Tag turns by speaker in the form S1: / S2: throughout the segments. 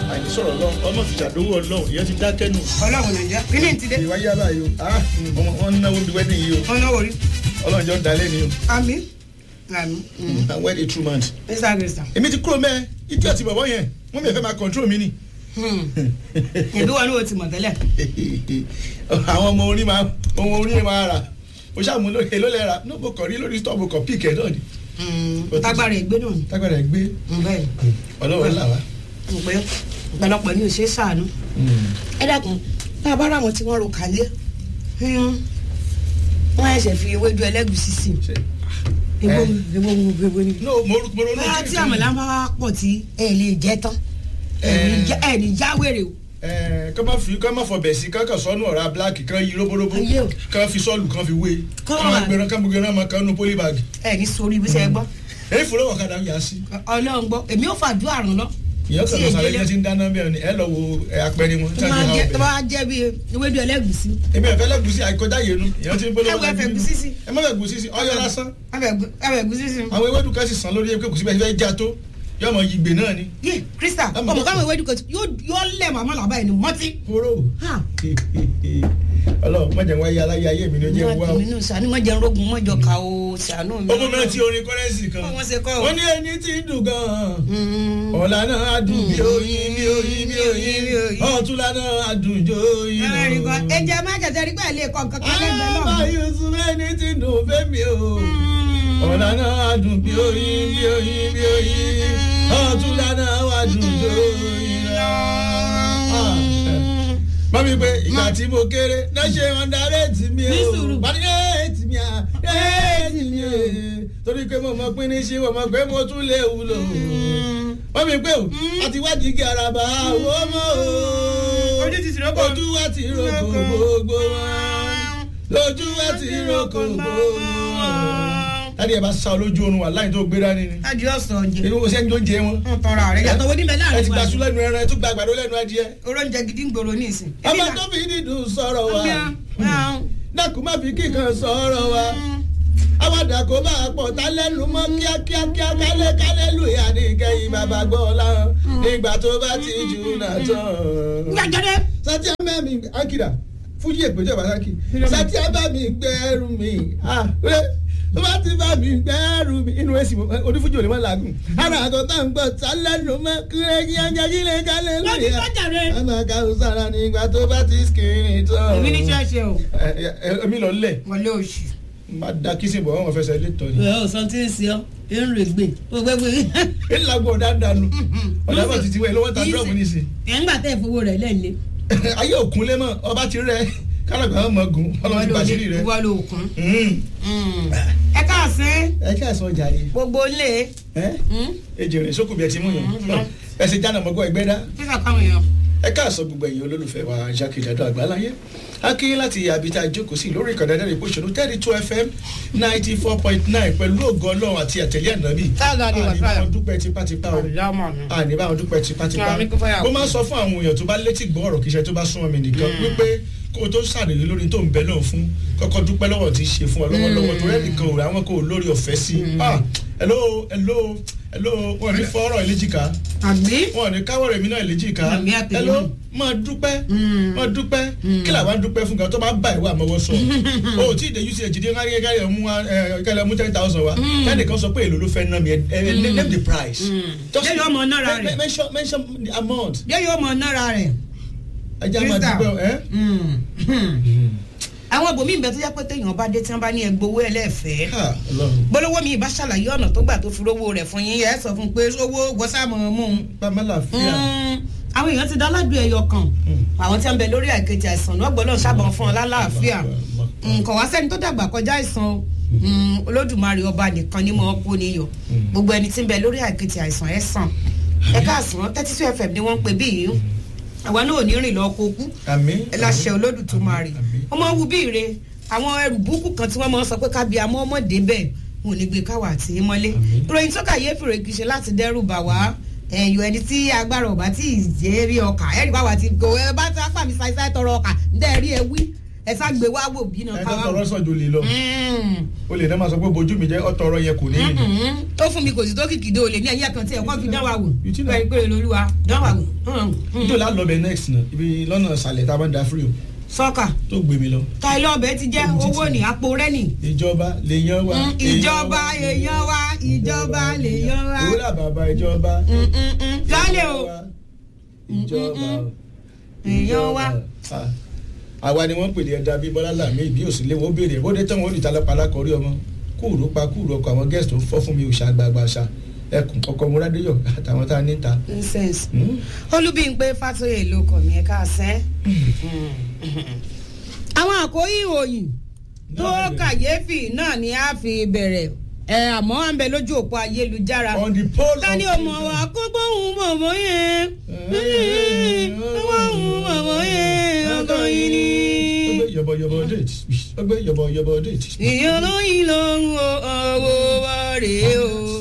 S1: àìní sọ̀rọ̀ ọlọ́run ọmọ ti ṣàdówó ọlọ́run ìyẹn ti dákẹ́ nù.
S2: ọlọ́run nàìjíríà kí ni ti dé
S1: ìwà yá báyìí o ah ọmọ wọn ń náwó bí wedding yìí o
S2: ọ̀nà orí
S1: ọlọ́run jọ dalẹ́ ni o
S2: àmì àmì
S1: na wed a true man.
S2: mr grista
S1: èmi ti kúrò mẹ́ẹ̀ ìdí ọ̀tí bọ̀bọ̀ yẹn wọ́n mi ò fẹ́ máa control mi ni.
S2: ìbí wọn ni o ti mọ̀ tẹ́lẹ̀
S1: àwọn ọmọ orí máa ọmọ orí máa rà o ṣàmú lórí èlò lẹ́ra náà mo kàn rí lórí stọ́ọ̀bù kan píìkì ẹ̀ náà ni
S2: tágbára ìgbé náà ni
S1: tágbàdà gbé
S2: bẹ́ẹ̀
S1: ọlọ́run là wá.
S2: ni pé ọ̀pọ̀lọpọ̀ ni ò ṣe é sàánú ẹ dákun tá a bá rà wọn tí wọ́n ro kàlẹ́ wọ́n ẹ̀ṣẹ̀ fi ewédú ẹlẹ́gùsí sí i ebo ebo ebo ni.
S1: no mo mo ronú
S2: bá tí àmàlà bá wá pọ̀ tí ẹ lè jẹ tán ẹ ní jáwèrè o.
S1: ẹ kọ́ máa fi kọ́ máa fọbẹ̀ sí kankan sọ́nù ọ̀rá black kan yí róbóróbó
S2: Ayé o.
S1: kan fi sọ́ọ̀lù kan fi wé
S2: Kọ́
S1: kan máa
S2: máa-
S1: gbẹran kan gbẹran máa kan nu polybag
S2: ẹ ní sórí ibi sẹ́ gbọ́
S1: èyí fúnra wọ̀ kadà yà sí.
S2: ọlọ́run gbọ́ èmi ò fàdúrà ràn lọ.
S1: ìyẹn kan
S2: tí
S1: lọ sàlẹ̀
S2: èdè
S1: yẹn ti ń dáná bẹ́ẹ̀ ni ẹ lọ wo ẹ, apẹ̀rẹ̀ wọn
S2: tó
S1: tí
S2: bá
S1: wọ́n ti
S2: jẹ́
S1: ha
S2: tó
S1: ọbẹ̀.
S2: bá jẹ́ bí ewédú ẹlẹ́gùsí
S1: èmi ẹ̀fẹ́ lẹ́gùsí àìkọjá yẹn nu ìyẹn ti ń bolo
S2: Ẹ wo ẹ̀fẹ̀ ẹ̀gúsí sí.
S1: ẹ má fẹ́ gùsí sí ọyọ lásán
S2: ẹ̀fẹ̀ ẹ̀gúsí sí.
S1: àwọn ewédú kan sì sàn lórí ẹgbẹ́ kùsí bẹ́ẹ̀ fẹ́ já tó yọ ọmọ yìí gbé náà ni.
S2: yé krista
S1: Ọmọ
S2: ọmọ
S1: tó-
S2: káwọn ewédú kan yóò yóò lẹ̀ màmá làbá yẹn ni mọ́tí.
S1: kóró
S2: Ha.
S1: ọlọ́run mọ̀jẹ̀ wáyé aláyé ayé mi ni ó jẹ́ wá o.
S2: nínú sànú mọ̀jẹ̀ rogun mọ̀jọ ká o sànú mi.
S1: ó mú mi rántí orin kọ́rẹ́nsì kan
S2: Wọ́n ṣe kọ́ o.
S1: wọ́n ní ẹni tí ń dùn gan-an
S2: Mm.
S1: ọ̀la náà á dùn bí oyin bí oyin bí oyin ọ̀túnla náà á dùn jó oyin
S2: ẹ rí kan
S1: náà.
S2: ẹjẹ má kẹsẹ̀ rí pé ẹ lè kọ́ nǹkan kan lẹ́gbẹ̀ẹ́ náà.
S1: Àbá Yusuf ẹni tí ń dùn fẹ́mi o. ọ̀la náà á dùn bí oyin bí oyin bí oyin ọ̀túnla náà á dùn jó oyin náà. Mọ́mí pé ìgbà tí mo kéré náà ṣe ọ̀ndàrẹ́tì mi
S2: Ní
S1: o.
S2: sùúrù.
S1: Wọ́n ní ẹ̀ẹ́tì mi à ẹ̀ẹ́tì mi o. Torí pé mo mọ̀ pé ní ṣé mo mọ̀ pé mo tún lè wúlò. Mọ́mí pé o, àti wádìí igi araba owó mọ́ o.
S2: Ojú ti tìrókò.
S1: Ojú wa ti roko gbogbo wọn. Lójú wa ti roko gbogbo wọn. Láti ẹ̀ bá sá ọ lójú oorun wà láì tó gbé dání ni.
S2: Adi ọ̀sán jẹ.
S1: Inú wo sẹ́ni tó ń jẹ wọn.
S2: Wọ́n tọrọ ààrẹ yàtọ̀ wo ní bẹ̀
S1: Ẹ
S2: láàrin
S1: ti
S2: wa.
S1: gbà sún lẹ́nu ẹran, ẹ tún gba àgbàdo lẹ́nu adìẹ.
S2: Oróúnjẹ gidi ń gbòòrò ní ìsìn.
S1: Ọmọ tó fi dídùn sọ̀rọ̀ wa. dákun má fi kíkan sọ̀rọ̀ wa àwàdà kó bá a pọ̀ tá lẹ́nu mọ́ kíákíá kíá kálẹ̀ kálẹ̀ lùyà ní kẹ́yìn bàbá gbọ́ láwọn nígbà tó bá ti jù náà tán.
S2: Gbàgede.
S1: sátí abá mi akira fújì èpèjọ ìbásákì sátí abá mi gbẹ́rù mi ah rẹ tó bá ti bá mi gbẹ́rù mi inú èsì onífújì òní mọ́ làágùn ara àtọ̀ tá ń gbọ́ tá lẹ́nu mọ́ kílẹ̀ kíákíá kílẹ̀ kálẹ̀
S2: Wọ́n ti
S1: lùyà.
S2: tọ́jà rẹ̀.
S1: àmà kàrún sára nígbà tó bá ti skìrì tán.
S2: Èmi ní ṣọ́ọ̀ṣì o.
S1: ẹ ẹ èmi lọ lẹ̀
S2: Wọlé oṣù.
S1: má da kìsìn bọ̀ wọ́n fẹsẹ̀ lé tọ́ ni.
S2: Ẹ ò sọ tí ń ṣe ọ́, ẹ ń rè gbè. O gbé gbé.
S1: èyí làgbọ̀ ọ̀dà dànù ọ̀dà bọ̀ títí wẹ̀ lọ́wọ́ ta dúrọ́ọ̀mù nísìn.
S2: Ẹ̀ ń gbà tẹ́ ìfowó rẹ̀ lẹ́ẹ̀lẹ́.
S1: ayé òkun lé mọ́ ọba ti rẹ kálọ̀gbà ọmọ gun ọlọ́run ti bàṣírí rẹ.
S2: Wọ́n lo òkun.
S1: Mm.
S2: Ẹ káàsán
S1: ẹ kí àìsàn ọjà yìí
S2: gbogbo ilé.
S1: ẹ ejò rìn sókùn bí ẹ ti mú yàn ẹ sì jáná mọ́gbọ́ ẹgbẹ́ dá
S2: Fífà káwọn èèyàn.
S1: ẹ káàsán gbogbo ẹ̀yin olólùfẹ́ wa jákèjádò àgbáláyé akínyín láti àbíta ìjókòó sí lórí ìkànnì ẹ̀dẹ́rìn ìpòṣónú thirty two fm ninety four point nine pẹ̀lú ògo ọlọ́run àti àtẹ̀lé ànábì
S2: Táàgà ni wà
S1: àní
S2: fáyà.
S1: báwọn dúpẹ́ tipátipá o àní báwọn dúpẹ́ tipátipá
S2: Àmì kò fẹ́yàwó.
S1: mo máa ń sọ fún àwọn èèyàn tó bá létí gbọ́ ọ̀rọ̀ kíṣẹ́ tó bá súnmọ́ mi nìkan wípé kó o tó ṣàdéhùn lórí tó ń bẹ náà fún kọ́kọ́ dúpẹ́ lọ́wọ́ tí í ṣe fún ọ lọ́wọ́lọ́wọ́ tó rẹ́ nìkan ò rà àwọn kò lórí ọ̀fẹ́ sí i ah hello hello hello wọn ò ní fọ́ọ̀rọ̀ ìlẹ́jìká
S2: Àmì.
S1: wọn ò ní káwọ́ rẹ̀ mí náà ìlẹ́jìká
S2: Àmì àtẹ̀yìn.
S1: hello máa dúpẹ́ máa dúpẹ́ kí làwa ń dúpẹ́ fún kan tó bá bá ìwà àmọ́wọ́ sọ o tí ìdè uch dé kárí kárí mú wa kárí mú ten thousand wa kẹ́nìkan sọ pé èlò ló fẹ́ ná mi ẹ ẹ name the price. Just
S2: Lẹ́yìn ọmọ náírà
S1: men-
S2: rẹ̀.
S1: mention mention the amount.
S2: Yẹ́ yóò mọ náírà rẹ̀.
S1: ẹ jẹ́ àmà
S2: Crystal.
S1: dúpẹ́ ẹ.
S2: àwọn ibòmí ìbẹ tó yẹ pé téèyàn bá dé tí wọn bá ní ẹgbowó ẹlẹ́fẹ̀ẹ́
S1: Ha, Ọlọ́run.
S2: gbólówó mi ìbá ṣàlàyé ọ̀nà tó gbà tó fi rówó rẹ̀ fún yín ẹ sọ fún un pé owó gbọ́sàmọ̀ mú un.
S1: bàmá làáfíà.
S2: àwọn èèyàn ti dáládùn ẹyọ kan àwọn tí wọn bẹ lórí àìkejì àìsàn náà gbọ́dọ̀ sábà fún ọ lálàáfíà nǹkan wá sẹ́ni tó dàgbà kọjá àìsàn o Mm, olódùmarè ọba nìkan ni mo kó níyọ gbogbo ẹni tí ń bẹ lórí àìkejì àìsàn ẹ sàn ẹ káàsán thirty two fm ni wọ́n ń pè bí yìí àwa náà ò ní rìn lọ kó kú
S1: àmín.
S2: ẹ láṣẹ olódùmarè
S1: Àmín.
S2: ọmọ wù bí ire àwọn ẹrù búkú kan tí wọ́n máa ń sọ pé kábíyà mọ́ ọmọdé bẹ́ẹ̀ wọn ò ní gbé káwà àti mọ́lé ìròyìn tó kàyéfì rẹ̀ kì í ṣe láti dẹ́rù bà wá ẹ̀yọ̀ ẹni tí agbára ọ̀bá tí ì jẹ́ rí ọkà ẹ̀rí bá wà tí kò ẹ bá tí apá mi ṣàìṣàì tọrọ ọkà ǹdẹ́ rí ẹ wí ẹ sá gbé wá wò bí náà
S1: ẹ
S2: ká
S1: tó
S2: wá
S1: tọrọ
S2: wò.
S1: sàn jòlè lọ
S2: Mm.
S1: o lè náà máa sọ pé bojú mi jẹ́ ọ̀tọ̀rọ̀ yẹn kò ní ìrìn
S2: Mm-mm. ó fún mi kò sí tó kìkìdé olè ní ẹ̀yìn ẹ̀kan tí ẹ̀kọ́ fi dán wa wò
S1: You think
S2: pẹ̀lú pé lolúwa dán wa wò. Mm. Mm.
S1: ìjọ láti lọ bẹ next náà ibi lọ́nà ìsàlẹ̀ tá a bá ń da free o
S2: sọ́kà
S1: tó gbé mi lọ
S2: ta ilé ọbẹ̀ ti jẹ́ owó ní àpò rẹ́ nì.
S1: ìjọba lè yan wa
S2: Mm, ìjọba èèyàn wa ìjọba lèèyàn wa.
S1: owó là bàbá ìjọba
S2: Mm, mm, mm. lálẹ́ o
S1: ìjọba
S2: èèyàn wa.
S1: Ah, àwa ni wọ́n pè ní ẹ̀dá bíi bọ́lá làmì ìbí òsínlé wọn ó béèrè bó dé tán wọn ó dìtà lápá kọrí ọmọ kúrò pa kúrò ọkọ àwọn gẹ́sì tó fọ́ fún mi òṣà àgbààgbà ṣá ẹkùn ọkọ múradéyọ àtàwọn tá a ní ta.
S2: nonsense.
S1: Hmm?
S2: olúbíńpé fàtóyè ló kọ̀ mí ẹ̀ka sẹ́. àwọn àkórí ìròyìn tó
S1: Náà bẹ̀rẹ̀.
S2: kàyéfì náà ni a fi bẹ̀rẹ̀ ẹ àmọ́ à ń bẹ lójú òpó ayélujára.
S1: on the pole
S2: ta ni o mọ̀ wá kó gbóhùn bọ̀bọ̀ yẹn gbóhùn bọ̀bọ̀ yẹn ọkọ yìí ni.
S1: ó gbé yọ̀bọ̀yọ̀bọ̀ date ó gbé yọ̀bọ̀yọ̀bọ̀ date.
S2: ìyẹn olóyin lòun o ọwọ́ wa rèé o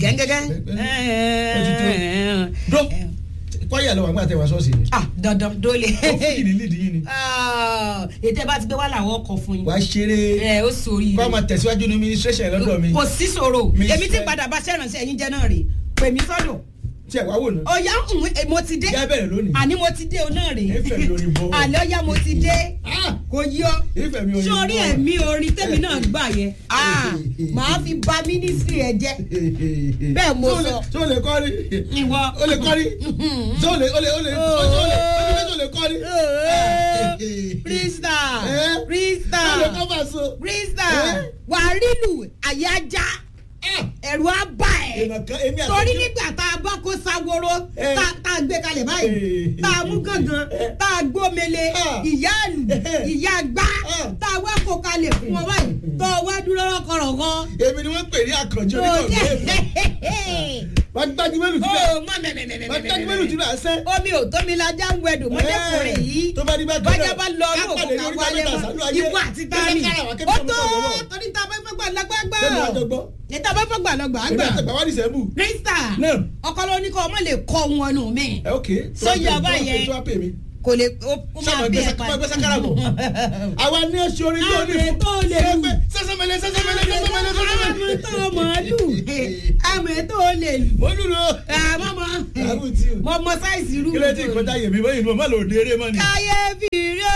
S2: gẹ́gẹ́gẹ́.
S1: dó kwaya lọ wà gbà tẹ wá sọ́ọ̀sì ni
S2: ah dandan dole.
S1: ó fún yìí ní lead yìí ni
S2: Ah, ètò ẹ bá ti gbé wá làwọn ọkọ̀ fún yín.
S1: wà á ṣeré
S2: ẹ ó sórí
S1: kó a máa tẹ̀síwájú ní administration lọ́dọ̀ mi
S2: kò sí ṣòro
S1: Mi
S2: èmi ti
S1: fẹ́-
S2: padà bá ṣẹ́ránṣẹ́ ẹ̀yin jẹ́ náà rè pè mí sọ́dọ̀
S1: tí ẹ̀ wá wò ná
S2: ọ̀yá ń mo ti dé
S1: yá bẹ̀rẹ̀ lónìí
S2: àní mo ti dé o náà rè
S1: Ìfẹ́ mi lórí bọ́.
S2: àlẹ́ ọ̀yá mo ti dé
S1: Ah!
S2: kò yí ọ
S1: ìfẹ́ mi ò ní
S2: sórí
S1: bọ́.
S2: ẹ̀mí orin tẹ́mi náà gbà yẹn Ah, màá fi ba mínísírì ẹ jẹ́ Bẹ́ẹ̀ mo
S1: Tó lè-
S2: sọ.
S1: tó lè kọ́ rí
S2: ìwọ.
S1: ó lè kọ́ rí tó lè ó lè ó lè ó lè ó lè ó lè kọ́ rí.
S2: Krista
S1: Eh?
S2: Krista
S1: ó lè kọ́ bá so.
S2: Krista
S1: Eh?
S2: wàá rílù àyájá ẹ̀rù á bà ẹ́
S1: èèyàn kan èmi àti
S2: torí nígbà tá a bá kó sáworo
S1: Eh.
S2: tá tá a gbé kalẹ̀ báyìí
S1: Eh.
S2: tá a mú gángan
S1: Eh.
S2: tá a gbómele
S1: Ah.
S2: ìyá àlù
S1: Eh.
S2: ìyá gbá
S1: Ah.
S2: tá a wá kó kalẹ̀ fún wọn báyìí tó o wá dúró lọ́kọ̀rọ̀kan.
S1: èmi ni wọ́n pè ní àkànjọ oníkọ̀ọ́gbẹ́ wọ́n gbájú mélòó tí bẹ́ẹ̀
S2: ó má
S1: wọ́n gbájú mélòó tí
S2: mẹ́mẹ́mẹ́mẹ́mẹ́
S1: bẹ́ẹ̀ sẹ́.
S2: omi ò tómi lajá ń wẹ̀dùn mọ́jẹ́kùnrin yìí
S1: tó bá ní bá
S2: bájá bá lọ ní
S1: á
S2: òkú
S1: pàdé
S2: ká
S1: lórí
S2: wálé
S1: tábìlì
S2: mọ́
S1: àṣálù ayé.
S2: ikú àti tani
S1: Kẹ́kẹ́ kára wá,
S2: ó
S1: kẹ́kẹ́
S2: tó
S1: sọ̀rọ̀ lọ́wọ́.
S2: torí tá a bá fẹ́ gbà lágbàgbà
S1: Bẹ́ẹ̀ni wàá jọ gbọ́.
S2: níta bá fẹ́ gbà lọ́gbà
S1: èmi
S2: àgbà
S1: àti bàbá ní sẹ́mù.
S2: krista
S1: Náà.
S2: ọkọ ló ní kọ́ ọmọ lè kọ́ wọn nù mí
S1: ẹ ok.
S2: Sọ́yà báyẹn.
S1: tó wá pè mí.
S2: kò lè ó ó
S1: sọ́mọ
S2: máa bí ẹ
S1: gbé sákàrà bọ̀. àwa ní oṣù orin tó ní
S2: Àmì tó lè lù.
S1: sẹ́sẹ́mẹlẹ sẹ́sẹ́mẹlẹ sẹ́sẹ́mẹlẹ
S2: àmì
S1: sẹ́sẹ́mẹlẹ.
S2: tó màálù àmì tó lè lù
S1: mo lùlù.
S2: àmọ́ mọ́
S1: àrùn tí o.
S2: mọ́ mọ́ sáìsì rú
S1: kílẹ̀ tí ìkọjá yèmí bẹ́yìn ló má lò dé eré mọ́ ni.
S2: káyéfì rẹ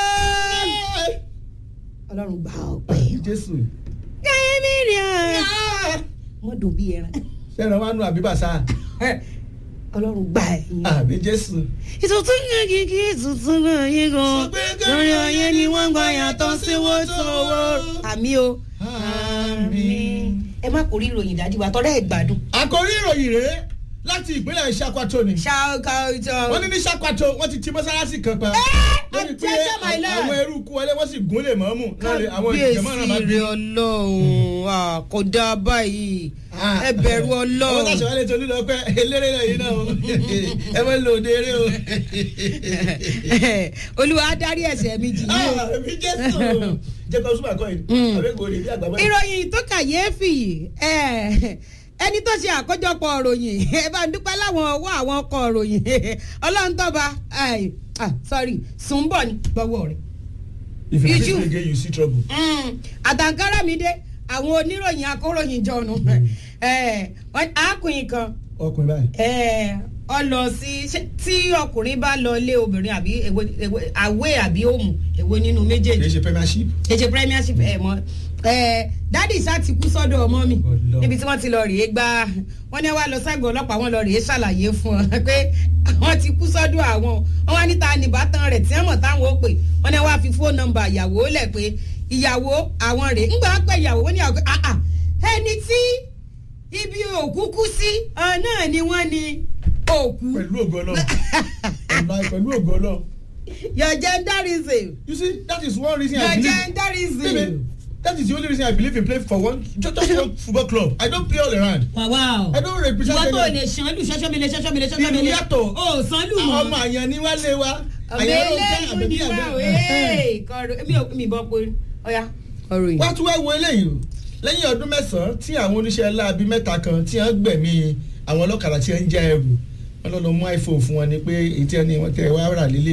S2: ọlọ́run gbà ọ́ pé
S1: jésù.
S2: káyéfì rẹ wọ́n dùn bí ẹran
S1: sẹ́ran wa nù àbí bàṣà.
S2: ọlọ́run gbà ẹ̀ yín.
S1: àbí jésù.
S2: ìtùtù yẹn kìkì ìtùtù náà yín gan lórí ọyẹ ni wọ́n gbà yàtọ̀ sí wọ́n sọ̀wọ́. àmì o
S1: Àmín.
S2: ẹ má kórìí ìròyìn dájú wa tọ́lá ẹ̀ gbádùn.
S1: àkòrí ìròyìn rèé láti ìpínlẹ̀ Ṣakwato ni.
S2: ṣáàkà ìjọ.
S1: wọ́n ní ní Ṣakwato wọ́n ti ti mọ́sálásí kan pa. lórí pé
S2: attention, my lord.
S1: àwọn eruku wọlé wọ́n sì gún lè mọ́mù. láàrin àwọn ìjọba náà máa
S2: kábíyèsí
S1: bí.
S2: rẹ ọlọ́run kò dáa báyìí ẹ bẹ̀rù
S1: àwọn
S2: ọlọ́run.
S1: táṣà wálé tó lílọ pé eléré náà yìí náà o ẹ máa ń lo òde eré o.
S2: olúwa darí ẹ̀ṣẹ̀ mi jì yín o.
S1: Ah, èmi jésù jẹ́ kó súnmọ́ àkọ́ yìí
S2: Mm.
S1: àbẹ́gbò ni bí àgbàgbọ́ yìí.
S2: ìròyìn tó kàyéfì ẹ, ẹni tó ṣe àkójọpọ̀ ìròyìn ẹ bá ń dúpẹ́ láwọn ọwọ́ àwọn ọkọ̀ ìròyìn ọlọ́run tọ́ba ai, ah, sorry sùnbọ̀ ni gbọ́wọ́ rẹ̀.
S1: if you
S2: Ijú.
S1: fit again you see trouble.
S2: Mm, àtàǹkárá mi dé àwọn oníròyìn akóròyìn jọ̀nù àákùnrin kan
S1: ọkùnrin báyìí.
S2: ẹ, ọ lọ sí ṣé- tí ọkùnrin bá lọ lé obìnrin àbí èwo èwo àwé àbí òmù èwo nínú
S1: kì í
S2: méjèèjì
S1: ṣe premiership.
S2: èjè premiership ẹ mọ ẹ dádì sá ti kú sọ́dọ̀ ọmọ mi
S1: Ọlọ́run.
S2: níbi tí wọ́n ti lọ rèé gbá wọ́n ní wá lọ ságbo ọlọ́pàá wọ́n lọ rèé ṣàlàyé fún ọ pé wọ́n ti kú sọ́dọ̀ àwọn wọ́n wá níta nìbátan rẹ̀ tí wọ́n mọ̀ táwọn ó pè wọ́n ní wá fi fóònù nọ́mbà ìyàwó lẹ̀ pé ìyàwó àwọn rèé ńgbà wọ́n pẹ́ ìyàwó wọ́n ní àwọn pé ah ah ẹni tí ibi òkú kú sí ọ náà ni wọ́n ní òkú
S1: pẹ̀lú ògo Ọlọ́run ọ̀la pẹ̀lú ògo Ọlọ́run.
S2: your genderism
S1: you see that is one reason
S2: your
S1: I believe.
S2: genderism.
S1: Baby, that is the only reason I believe in playing for one just, just one football club. I don't play all around.
S2: wàwá o.
S1: I don't represent
S2: ìwọ tó
S1: anyone.
S2: lè ṣan lù ṣọṣọ mi lè ṣọṣọ mi lè ṣọṣọ mi
S1: Ìlú
S2: lè
S1: yàtọ̀.
S2: o sàn lù
S1: ọmọ
S2: mọ.
S1: àyàn ni wá lé wa.
S2: ọbẹ̀ eléyìí ni wà wéé kọrọ mi ò mi bọ́ pé ọ̀ya ọ̀rọ̀ yìí.
S1: wá tún wá wo eléyìí o lẹ́yìn ọdún mẹ́sàn-án tí àwọn oníṣẹ́ láabi mẹ́ta kan tí wọ́n gbẹ̀mí àwọn ọlọ́kadà tí wọ́n ń já ẹrù wọ́n lọ́ lọ mú iPhone fún wọn ni pé èyí tí wọ́n ní wọ́n tẹ wá rà lélẹ̀ o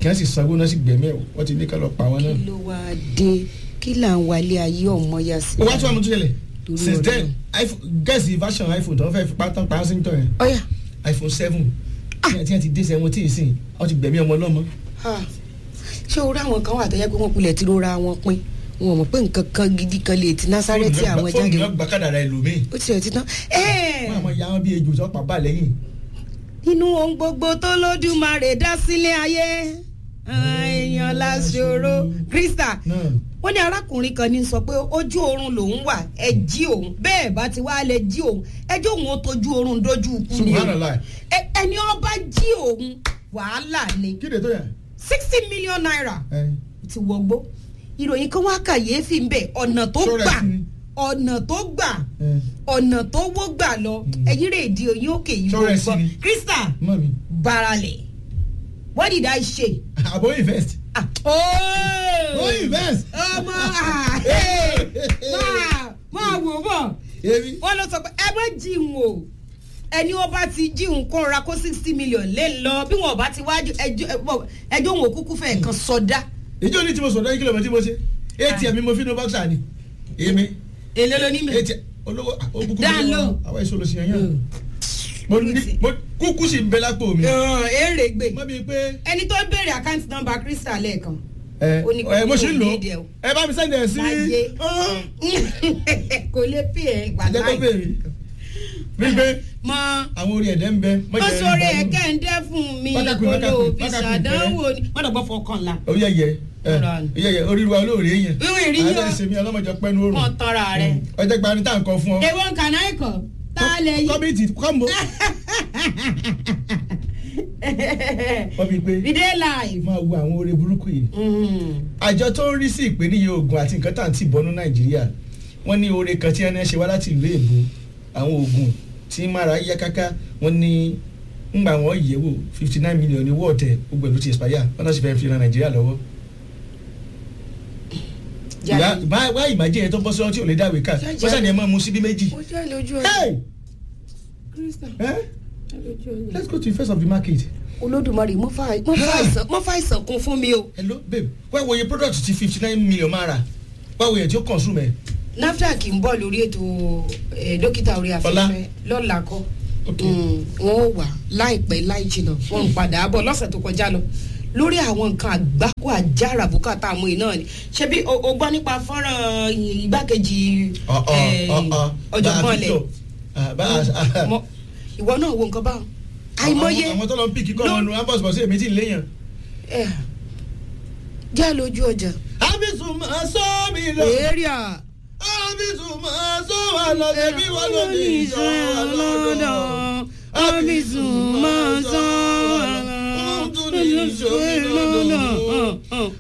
S1: kí wọ́n sì sanwó náà sì gbẹ̀mí ẹ̀ wọ́n ti ní ká lọ pa wọn náà.
S2: kí ló wáá dé kí là ń wálé ayé ọmọ ya sí.
S1: ó wá tí wọ́n mú tó ṣẹlẹ̀
S2: Torí
S1: since
S2: Ọlọ́run.
S1: then iphone guess the version iphone tó ń fẹ́ fi pátán pa á sí nítorí
S2: ọ̀yà
S1: iphone seven tí wọ́n ti dé sẹ́wọ́n tí ì sìn wọ́n ti gbẹ̀mí ọmọ ọlọ́mọ.
S2: Ah, ṣé orí àwọn kan wà tó yẹ pé wọ́n kulẹ̀ tí rora wọn pín wọn mọ̀ pé nǹkan kan gidi kan lè ti násárẹ́tì àwọn
S1: fóònù
S2: jáde
S1: náà gba kádàrá ẹlòmíì
S2: ó ti rẹ̀ ti tán. Ẹ́ẹ̀,
S1: wọ́n àmọ́ ya wọn bí ejò tó pa bá lẹ́yìn.
S2: nínú ohun gbogbo tó lódùmarè dá sílé ayé àwọn èèyàn láṣọrọ krista
S1: náà
S2: wọ́n ní arákùnrin kan ní sọ pé ojú oorun lòun wà ẹ jí òun bẹ́ẹ̀ bá ti wá lè jí òun ẹjọ́ òun ó tójú oorun dójú ikú ni o
S1: subhanallah
S2: Ẹ- ẹni ọba jí òun wàhálà ni
S1: kí lè tó yẹ.
S2: sixty million naira
S1: ẹ
S2: ti wọgbó ìròyìn kan wá kàyéfì ń bẹ ọ̀nà tó
S1: Ṣọ́ra
S2: gbà
S1: sí ni.
S2: ọ̀nà tó gbà
S1: ẹ
S2: ọ̀nà tó wó gbà lọ ẹ̀yìn rẹ̀ di oyin òkè yìí
S1: Ṣọ́ra
S2: wọ́n
S1: sí
S2: gbọ́
S1: ni.
S2: krista
S1: mọ mi
S2: baralẹ̀ what did I say?
S1: àbò invest.
S2: Ah,
S1: ó
S2: oh!
S1: invest.
S2: ọmọ ah, hey, máa máa wò bọ̀
S1: èmi.
S2: wọ́n lọ sọ pé ẹ má jíun o ẹni wọn bá ti jíun kó ra kó sixty million lé lọ bí wọn bá ti wájú ẹjọ́ ẹjọ́ òun òkúkú fẹ́ kan sọdá
S1: ìjọ ní tí mo sọ̀rọ̀ kí ló mọ̀ tí mo ṣe atm mi mo fi nu bọ́ksà ni èmi
S2: èlé ló ní mi.
S1: atm olówó òkùnkùn
S2: Dá lóhùn.
S1: àwọn èso ló ṣe yàn yàn mo ní mo kúkú sì ń bẹ lápò mi.
S2: èrè gbé
S1: mọ bíi pé
S2: ẹni tó béèrè àkáǹtì nọ́mbà crystal lẹ́ẹ̀kan
S1: ẹ
S2: Ó ní kò
S1: ẹ mo
S2: ní
S1: ṣì ń lò
S2: òun ní ìdí ẹ o.
S1: ẹ bá mi sẹ́ndẹ̀ sí
S2: Láyé. kò lè pè é
S1: jẹ́ kó
S2: wàláì
S1: béèrè wípé
S2: mọ
S1: àwọn orí ẹ̀dẹ̀ ń bẹ.
S2: ó sọ̀rọ̀ ẹ̀kẹ́ ń dẹ́ fún mi
S1: Wákàkùn,
S2: kó ló
S1: wákàkùn,
S2: fi
S1: wákàkùn
S2: ṣàdánwò ni wọ́n dọ̀gbọ́ fọkànlá
S1: ó yẹ yẹ ẹ
S2: Ọ̀rọ̀ àná.
S1: yẹ yẹ orí wa olóòrè yẹn.
S2: Ìwé ìrí yọ.
S1: àádọ́ ìsinmi ọlọ́mọdé pẹ́nu òrùn.
S2: kàn tọ́ra rẹ̀.
S1: ọjọ́ gba ni tá à ń kọ fún ọ.
S2: èwo kàná ẹ̀kọ́ tá a lè yí.
S1: kọ́mìtì kọ́mbó. wọ́n bíi pé
S2: we dey live.
S1: máa wo àwọn oore burúkú yìí. àjọ tó ń rí sí ìpèníyè oògùn àti nǹkan tá à ń tì bọ́nú nàìjíríà wọ́n ní oore kan tí wọ́n ṣe wá láti ìlú èbó àwọn oògùn tí mara yá káká wọ́n ní ńgbà wọ́n yẹ̀ wò fifty nine million ní wọ́ọ̀tẹ̀ gbogbo ìlú ti expire wọ́n náà sì fẹ́ẹ́ fi ran nàìjíríà lọ́wọ́.
S2: jáde.
S1: wá ìmájẹ́ yẹn tó bọ́ sọ́ọ́ tí ò lè dáwé ká
S2: Jáde.
S1: wọ́n sàn ní ẹ máa mu síbí méjì.
S2: mo jẹ́ lójú
S1: Hey!
S2: Krista
S1: Eh?
S2: lójú ọjà.
S1: let's go to the first of the market.
S2: olódùmarè mo fa mo fa àìsàn mo fa àìsàn kún fún mi o.
S1: hello babe wá wo iye product ti fifty nine million máa rà wá wo iye tí ó consume ẹ̀.
S2: nafdac ń bọ̀ lórí ètò eh, dókítà orí afẹ́fẹ́ lọ́la kọ́
S1: Ok.
S2: Mm, wọ́n ó wà láìpẹ́ láì jìnnà wọ́n ń padà bọ̀ lọ́sẹ̀ tó kọjá lọ lórí àwọn nǹkan àgbákò àjàrà bùkátà àmú iná ni ṣebí o o gbọ́ nípa fọ́nrán igbákejì eh, ọ̀jọ̀gbọ́n lẹ̀ Mọ- ìwọ náà wo nǹkan báwọn àìmọye
S1: àwọn tó lọ ń pìkì kọ́
S2: ló-
S1: ọ̀nù ambos bọ̀ sí èmi tí ì léyàn.
S2: eh, já lójú ọjà
S1: abisu máa sọ mi lọ
S2: èrìà
S1: abisu máa sọ wa lọ ẹbí wọn ló ní ìjọ wa lọ́dọ̀ abisu máa sọ wa lọ òun tún ní ìjọ mi lọ́dọ̀